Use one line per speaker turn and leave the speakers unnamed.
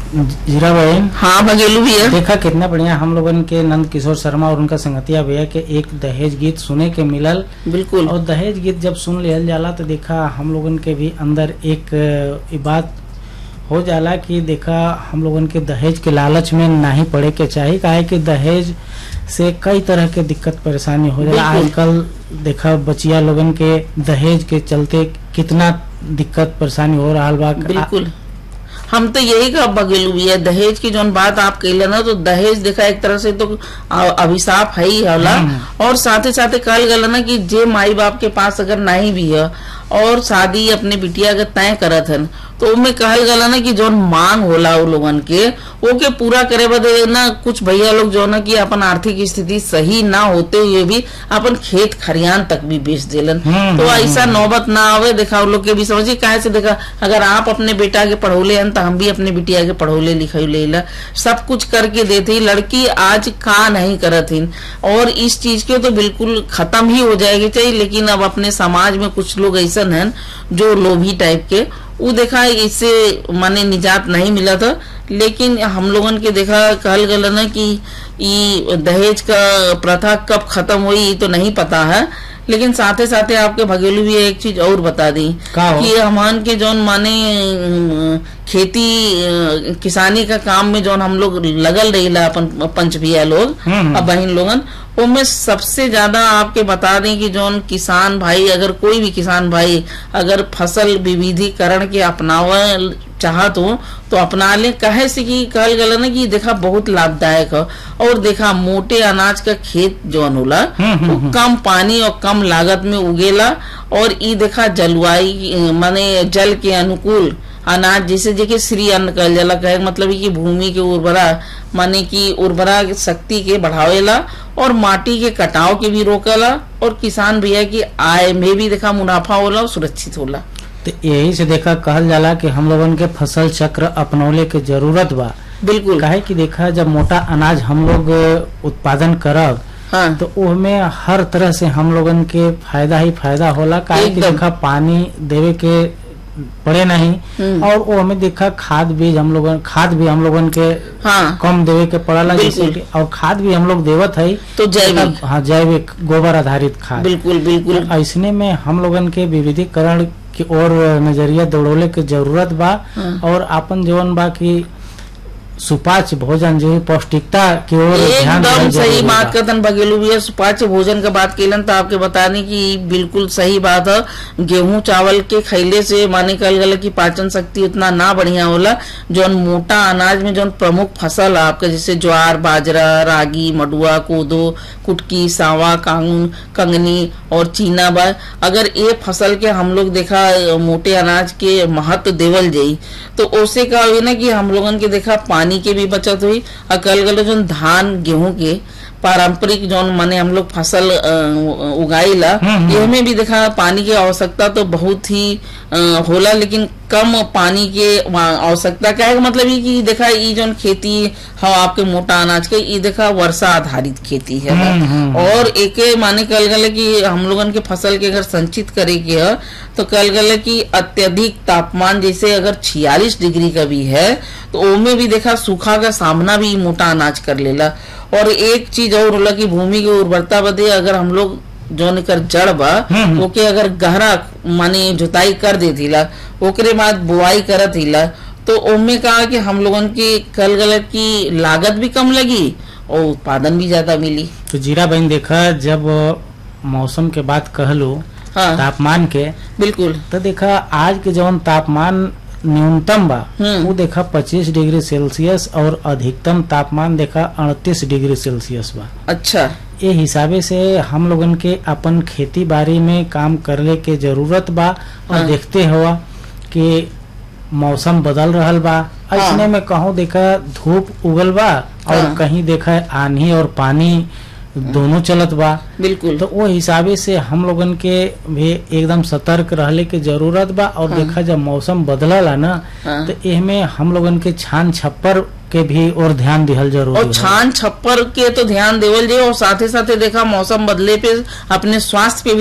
जीरा बहन
हाँ भगेलू भैया
देखा कितना बढ़िया हम लोगन के नंद किशोर शर्मा और उनका संगतिया भैया के एक दहेज गीत सुने के मिलल
बिल्कुल
और दहेज गीत जब सुन लियल जाला तो देखा हम लोगन के भी अंदर एक अ, ई बात हो जाला कि देखा हम लोगन के दहेज के लालच में नहीं पड़े के चाहिए काहे कि दहेज से कई तरह के दिक्कत परेशानी हो जाला
बिल्कुल।
आजकल देखा बचिया लोगन के दहेज के चलते कितना दिक्कत परेशानी हो रहा बा
बिल्कुल हम तो यही का बगेलू भैया दहेज की जोन बात आप कहले ना तो दहेज देखा एक तरह से तो अ- अभिशाप है ही होला
हम्म।
और साथे साथे कहल गल ना कि जे माई बाप के पास अगर नहीं भी है और शादी अपने बिटिया के तय करत हन तो उनमें कहल गला ना कि जोन मांग होला उ लोगन के ओके पूरा करे बदे ना कुछ भैया लोग जो ना कि अपन आर्थिक स्थिति सही ना होते हुए भी अपन खेत खरियान तक भी बेच देलन
हम्म,
तो
हम्म,
ऐसा नौबत ना आवे देखा उन लोग के भी समझिए काहे से देखा अगर आप अपने बेटा के पढ़ौले हन तो हम भी अपने बिटिया के पढ़ौले लिखौले ला सब कुछ करके देते ही लड़की आज का नहीं करत हिन और इस चीज के तो बिल्कुल खत्म ही हो जाएगी चाहिए लेकिन अब अपने समाज में कुछ लोग ऐसा हैं जो लोभी टाइप के वो देखा इससे माने निजात नहीं मिला था लेकिन हम लोगन के देखा कहल गल ना कि ई दहेज का प्रथा कब खत्म हुई ये तो नहीं पता है लेकिन साथे साथे आपके भगेलू भी एक चीज और बता दी
का हो?
कि हमान के जौन माने अम, खेती अ, किसानी का काम में जौन हम लोग लगल रही अपन पंच भैया लोग
हम्म।
अब बहन लोगन उनमें सबसे ज्यादा आपके बता दें कि जौन किसान भाई अगर कोई भी किसान भाई अगर फसल विविधीकरण के अपनावा चाहत हो तो अपना ले कहे से कि कहल गल ना कि देखा बहुत लाभदायक है और देखा मोटे अनाज का खेत जौन होला
हम्म, हम्म,
वो कम पानी और कम लागत में उगेला और ई देखा जलवायु माने जल के अनुकूल अनाज जिसे जेके श्री अन्न कहल जाला कहे के मतलब है कि भूमि के उर्वरा माने कि उर्वरा शक्ति के बढ़ावेला और माटी के कटाव के भी रोकेला और किसान भैया की आय में भी देखा मुनाफा होला और सुरक्षित होला
तो यही से देखा कहल जाला कि हम लोगन के फसल चक्र अपनौले के जरूरत बा
बिल्कुल
काहे कि देखा जब मोटा अनाज हम लोग उत्पादन करब
हाँ
तो उसमें हर तरह से हम लोगन के फायदा ही फायदा होला काहे कि
एकदम।
देखा पानी देवे के पड़े नहीं
हम्म।
और वो हमें देखा खाद बीज हम लोगन खाद भी हम लोगन के
हाँ
कम देवे के पड़ला जैसे
बिल्कुल।
कि और खाद भी हम लोग देवत है
तो जैविक
हाँ जैविक गोबर आधारित खाद
बिल्कुल बिल्कुल
ऐसने में हम लोगन के विविधीकरण की ओर नजरिया दौड़ौले के जरूरत बा
हाँ।
और अपन जीवन बा की सुपाच्य भोजन जो है पौष्टिकता की ओर ध्यान
एकदम
देना
सही
जरूरी
बात
बा।
करतन भगेलू भैया सुपाच्य भोजन का बात केलन तो आपके बताने की बिल्कुल सही बात है गेहूं चावल के खैले से माने कल गल की पाचन शक्ति उतना ना बढ़िया होला जौन मोटा अनाज में जौन प्रमुख फसल है आपके जैसे ज्वार बाजरा रागी मडुआ कोदो कुटकी सावा कांग कंगनी और चीना बा अगर ये फसल के हम लोग देखा अ, मोटे अनाज के महत्व देवल जाई तो ओसे का हुई ना कि हम लोगन के देखा पानी के भी बचत हुई और कल गल जो धान गेहूं के पारंपरिक जौन माने हम लोग फसल अ, उगाईला
हम्म, हम्म।
ये में भी देखा पानी की आवश्यकता तो बहुत ही अ, होला लेकिन कम पानी के वहाँ आवश्यकता क्या है मतलब ये कि देखा ये जौन खेती है आपके मोटा अनाज के ये देखा वर्षा आधारित खेती है
हम्म, हम्म।
और एक माने कल गल कि हम लोगन के फसल के अगर संचित करे के है तो कल गल कि अत्यधिक तापमान जैसे अगर 46 डिग्री का भी है तो ओमे भी देखा सूखा का सामना भी मोटा अनाज कर लेला और एक चीज और होला कि भूमि की उर्वरता बदे अगर हम लोग जौन एकर जड़ बा
हम्म।
ओके अगर गहरा माने जुताई कर देतीला ओकरे बाद बुआई करत हिला तो ओमे कहा कि हम लोगन की कल गलत की लागत भी कम लगी और उत्पादन भी ज्यादा मिली
तो जीरा बहन देखा जब मौसम के बात कहलो
हाँ
तापमान के
बिल्कुल
तो देखा आज के जौन तापमान न्यूनतम बा
हम्म।
वो देखा 25 डिग्री सेल्सियस और अधिकतम तापमान देखा 38 डिग्री सेल्सियस बा
अच्छा
ए हिसाबे से हम लोगन के अपन खेती बाड़ी में काम करने के जरूरत बा और
हाँ।
देखते हुआ कि मौसम बदल रहल बा
हाँ।
ऐसने में कहूँ देखा धूप उगल बा और
हाँ।
कहीं देखा आंधी और पानी दोनों चलत बा
बिल्कुल
तो वो हिसाबे से हम लोगन के भी एकदम सतर्क रहले के जरूरत बा और
हाँ।
देखा जब मौसम बदलला ना
हाँ।
तो एहमे हम लोगन के छान छप्पर के भी और ध्यान दिहल जरूरी
और
है
छान छप्पर के तो ध्यान देवल जाए और साथे साथे देखा मौसम बदले पे अपने स्वास्थ्य पे भी